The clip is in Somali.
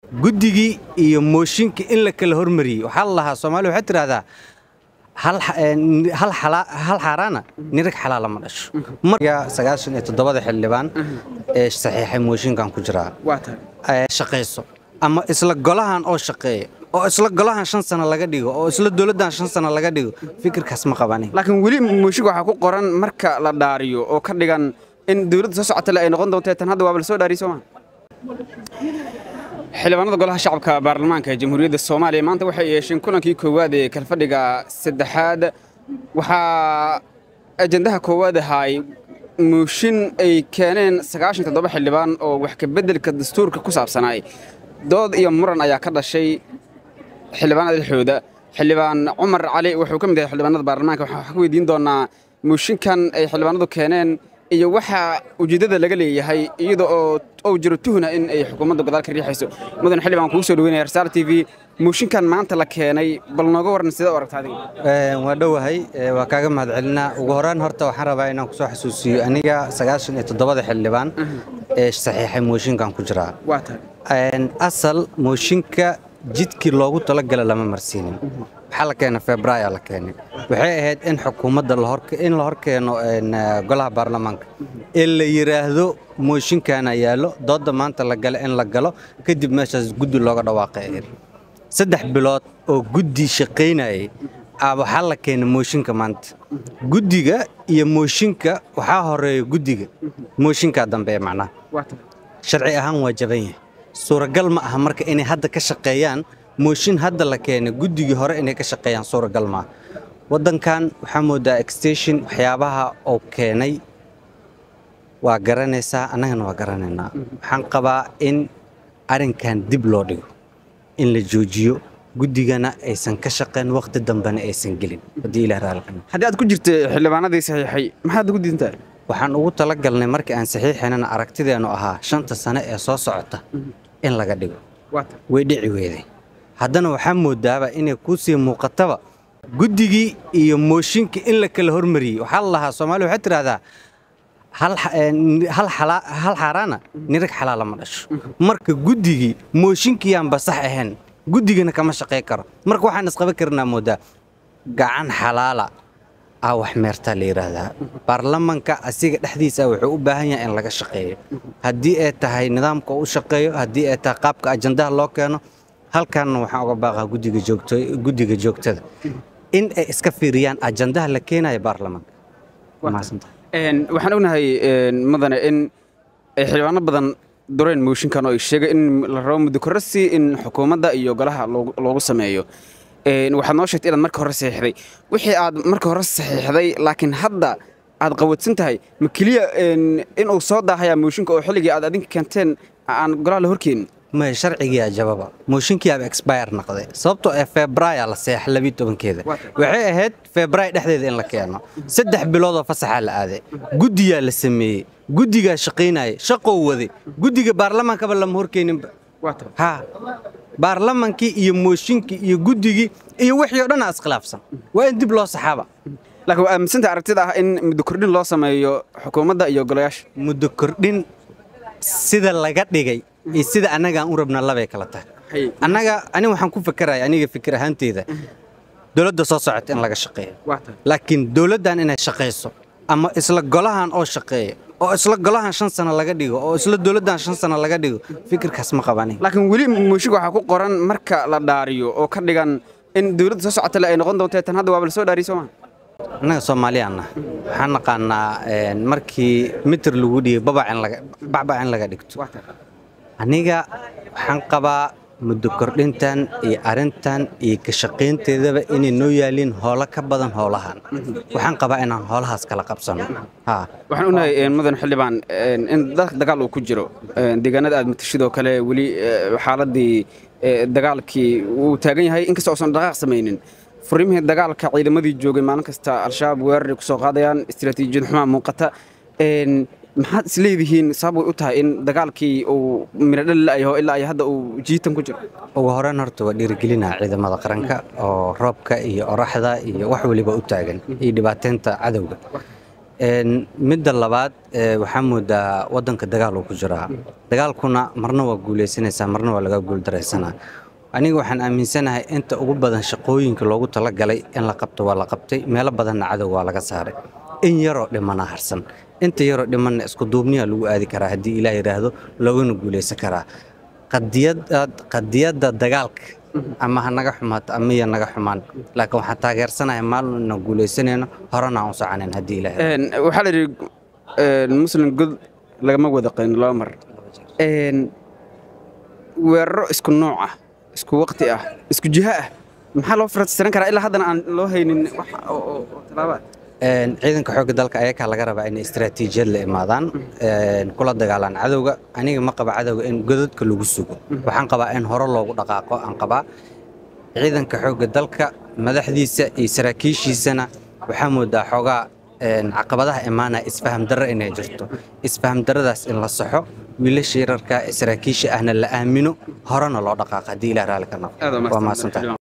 guddigii iyo mooshinka in la kala hormariyey waxaa la lahaa soomaaliya waxay tidhahdaa hal xaaraana nirag xalaala ma dhasho marka sagaashan iyo toddobada xildhibaan ee saxiixay mooshinkan ku jiraa shaqayso ama isla golahan oo shaqeeya oo isla golahan shan sano laga dhigo oo isla dowladdan shan sano laga dhigo fikirkaas ma qabani laakiin weli mooshinka waxaa ku qoran marka la dhaariyo oo ka dhigan in dowladda soo socotale ay noqon doonto tan hadda waaba la soo dhaariyey soo maa xildhibaanada golaha shacabka baarlamaanka ee jamhuuriyadda soomaaliya maanta waxay yeesheen kulankii koowaad ee kalfadhiga saddexaad waxaa ajandaha koowaad ahaay mooshin ay keeneen sagaashan toddoba xildhibaan oo wax ka beddelka dastuurka ku saabsanaay dood iyo muran ayaa ka dhashay xildhibaanada dhexdooda xildhibaan cumar cali wuxuu ka mid yahay xildhibaanada baarlamaanka waxaan wax ka weydiin doonaa mooshinkan ay xildhibaanadu keeneen iyo waxa ujeeddada laga leeyahay iyada oo ou jiro tuhna in ay xukuumadda godaal ka riixayso mudan xildhibaan kugu soo dhaweynaya rasaal t v mooshinkan maanta la keenay bal nooga waran sidee u aragta adiga waa dhowahay waa kaaga mahadcelinaa ugu horaan horta waxaan rabaa inaan kusoo xasuusiyo aniga sagaashan iyo toddobada xildhibaan ee saxiixay mooshinkan ku jiraa waa tahay asal mooshinka jidkii loogu talagala lama marsiinin waxaa la keenay februaayo la keenay waxay ahayd in xukuumadda in la hor keeno golaha baarlamaanka ee la yidhaahdo mooshinkaana yaallo doodda maanta la gale in la galo kadib meeshaas guddi looga dhawaaqay ahayd saddex bilood oo guddi shaqaynayay waxaa la keenay mooshinka maanta guddiga iyo mooshinka waxaa horeeya guddiga mooshinkaa dambeeya macnaha sharci ahaan waa jaban yahay suuragal ma aha marka inay hadda ka shaqeeyaan mooshin hadda la keenay guddigii hore inay ka shaqeeyaan suuragal maaha waddankan waxaa moodaa extension waxyaabaha oo keenay waa garanaysaa annagana waa garanaynaa waxaan qabaa in arrinkan dib loo dhigo in la joojiyo guddigana aysan ka shaqayn wakhti dambena aysan gelin haddii ilaah raalkan haddii aad ku jirta xildhibaanadii saxiixay maxaad ugu diintaa waxaan ugu talagalnay markii aan saxiixinana aragtideennu ahaa shanta sane ee soo socota in laga dhigo way dhici weeday haddana waxaa moodaaba inay kuu sii muuqataba guddigii iyo mooshinka in la kala hormariyey waxaa la lahaa soomaaliya waxay tidhahdaa hal xaaraana nirag xalaala ma dhasho marka guddigii mooshinkiyaanba sax ahayn guddigana kama shaqay karo marka waxaan isqaba karnaa moodaa gacan xalaala ah wax meertaa la yidhaahdaa baarlamanka asiga dhexdiisa wuxuu u baahan yahay in laga shaqeeyo haddii ay tahay nidaamka u shaqeeyo haddii ay tahay qaabka ajandaha loo keeno halkaanna waxaan uga baaqaa guddiga joogtada in ay iska fiiriyaan ajandaha la keenayo baarlamanka waxaan ognahay mudane in ay xildhibaano badan dureen mooshinkan oo ay sheegay in la rabo muddo kororsi in xukuumadda iyo golaha loogu sameeyo waxaad noo sheegtay inaad marka hore saxiixday wixii aad marka hore saxiixday laakiin hadda aad qawadsan tahay ma keliya inuu soo daahayaa mooshinka oo xilligii aad adinka keenteen aan golaha la horkeenin may sharcigii ajababa mooshinkiiaba expire noqday sababtoo ee februaaya la seexa labiyi tobankeeda waxay ahayd februaay dhexdeeda in la keeno saddex biloodoo fasaxaa la aaday guddiyaa la sameeyey guddigaa shaqaynaya shaqou waday guddiga baarlamaankaba lama horkeeninba ha baarlamankii iyo mooshinkii iyo guddigii iyo wixii oo dhan aa iskhilaafsan waa in dib loo saxaaba laakiin waa aaminsanta aragtida ah in muddo kordhin loo sameeyo xukuumadda iyo golayaasha muddo kordhin sida laga dhigay iyo sida annagaan u rabna labay kala tahay annaga aniga waxaan ku fakeraya aniga fikir ahaanteyda dowladda soo socota in laga shaqeeyo laakiin dowladdan inay shaqayso ama isla golahan oo shaqeeya oo isla golahan shan sano laga dhigo oo isla dowladdan shan sano laga dhigo fikirkaas ma qabani laakiin weli mooshinka waxaa ku qoran marka la dhaariyo oo ka dhigan in dowladda soo socotale ay noqon doonto tan hadda waaba la soo dhaariyey soo maa annaga soomaaliyaanna waxaan naqaanaa markii mitir lagu dhigay bacbac in laga dhigto aniga waxaan qabaa muddo kordhintan iyo arrintan iyo ka shaqaynteedaba inay noo yaaliin hoolo ka badan hoolahan waxaan qabaa inaan hoolahaas kala qabsano waxaan ognahay mudan xildhibaan in dagaal uu ku jiro deegaanada aad matashidoo kale weli xaaladii dagaalkii wuu taagan yahay inkastoo uusan dhaqaaq samaynin furrimihii dagaalka ciidamadii joogay maalin kasta al-shabaab weeraray ku soo qaadayaan istiraatiijiyad xumaa muuqata maxaad isleedihiin sabab way u tahay in dagaalkii uu miradhali la'yaho ilaa ay hadda uu jiitan ku jiro ugu horeen horta waa dhiirigelinaa ciidamada qaranka oo roobka iyo oraxda iyo wax waliba u taagan iyo dhibaateynta cadowga Een, midda labaad ee, waxaa moodaa wadanka dagaal uu ku jiraa dagaalkuna marna waa guuleysanaysaa marna waa laga guuldaraysanaa aniga waxaan aaminsanahay inta ugu badan shaqooyinka loogu talagalay in la qabto waa la qabtay meelo badanna cadow waa laga saaray in yaroo dhimana harsan inta yaroo dhimanna isku duubniyaa lagu aadi karaa haddii ilaah yidhaahdo loogana guuleysan karaa qadiyada qadiyadda dagaalka ama ha naga xumaato ama ya naga xumaan laakiin waxaan taageersanahay maalin inaan guuleysanayno horena aan u soconayn haddii ilaah Een, waxaa la yidhi een, muslim god lagama wada qayno laba mar Een, weeraro isku nooc ah isku waqti ah isku jiho ah maxaa loo farsiran karaa ilaa haddana aan loo haynin wax oo- oo oo tallaabo ah Een, ciidanka xoogga dalka ayakaa laga rabaa inay istaraatiijiyad la imaadaan een, kula dagaalaan cadowga aniga ma qaba cadowga in godadka lagu sugo waxaan qabaa in hore loogu dhaqaaqo aan qabaa ciidanka xoogga dalka madaxdiisa iyo saraakiishiisana waxaa moodaa xoogaa een, caqabadaha imaanaya isfaham darro inay jirto isfaham darradaas in la saxo wiilasha yararka ee saraakiisha ahna la aamino horena loo dhaqaaqo haddii ilaah raalli ka noqo waa mahadsantahay